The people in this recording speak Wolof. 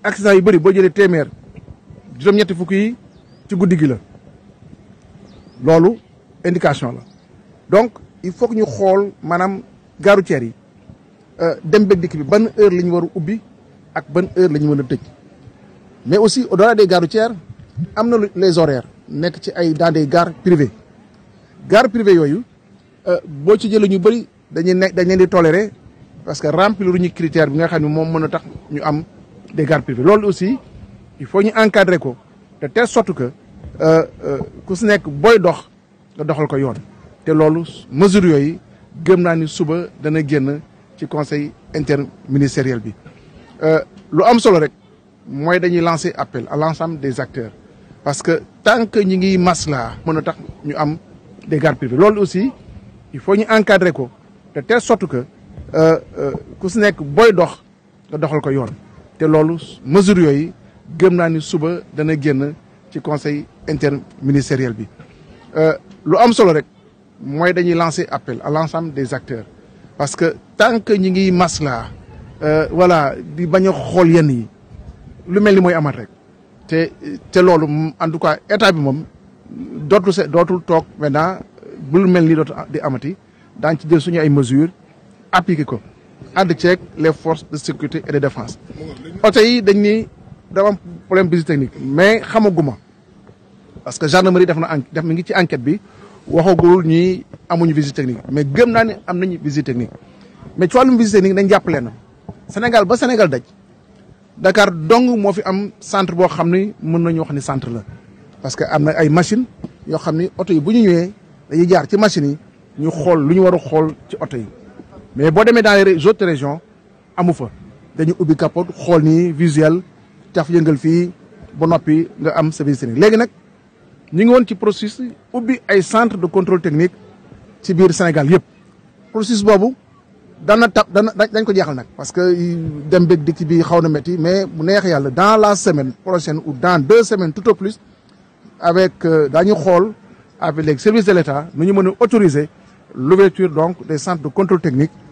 accident yu bëri boo jëlee téeméer juróom-ñetti fukk yi ci guddi gi la loolu indication la donc il faut que ñu xool maanaam gare routière yi dem beeg dikk bi ban heure la ñu war a ubbi ak ban heure la ñu mën a tëj mais aussi au delà des gares routières am na les horaires nekk ci ay dans des gares privées gares privées yooyu boo ci jëlee ñu bëri dañuy nekk dañ leen di tolérer parce que remplir ñu critère bi nga xam ne moom mën a tax ñu am des gares privées loolu aussi il faut ñu encadrer ko de telle sorte que ku si nekk booy dox nga doxal ko yoon te loolu mesures yooyu gëm naa ni suba dana génn ci conseil interministériel bi lu am solo rek mooy dañuy lancer appel à l'ensemble des acteurs parce que tant que ñi ngi masla mën a tax ñu am des gares privées loolu aussi il faut ñu encadrer ko de telle sorte que ku si nekk booy dox nga doxal ko yoon te loolu mesures yooyu gëm naa ni suba dana génn ci conseil interministériel bi lu am solo rek mooy dañuy lancer appel à l'ensemble des acteurs parce que tant que ñi ngi masla voilà di bañ a xool yenn yi lu mel ni mooy amat rek te te loolu en tout cas état bi moom dootul se dootul toog maintenant bu lu mel ni dootul di amati daañ ci jël suñu ay mesures appliquer ko ànd ceeg les forces de sécurité et de défense oto yi dañ ni dafa am problème visite technique mais xamaguma parce que gendarmerie def na def mi ngi ci enquête bi waxagul ñi amuñu visite technique mais gëm naa ne am nañu visite technique mais ci wàllum visite technique dañ jàppale na Sénégal ba Sénégal daj Dakar dong moo fi am centre boo xam ni mën nañu wax ni centre la parce que am na ay machine yoo xam ni oto yi bu ñu ñëwee dañuy jaar ci machines yi ñu xool lu ñu war a xool ci oto yi mais boo demee dans les autres régions amu fa dañu ubbi capote xool nii visuel taf yëngal fii ba noppi nga am sa visite technique léegi nag ñu ngi woon ci processus ubbi ay centre de contrôle technique ci biir Sénégal yëpp processus boobu dana tab dana dañ ko jeexal nag parce que dem beeg dikk bi xaw na métti mais bu neex yàlla dans la semaine prochaine ou dans deux semaines tout au plus avec daañu xool avec les services de l'État nu ñu mën a autoriser l'ouverture donc des centres de contrôle technique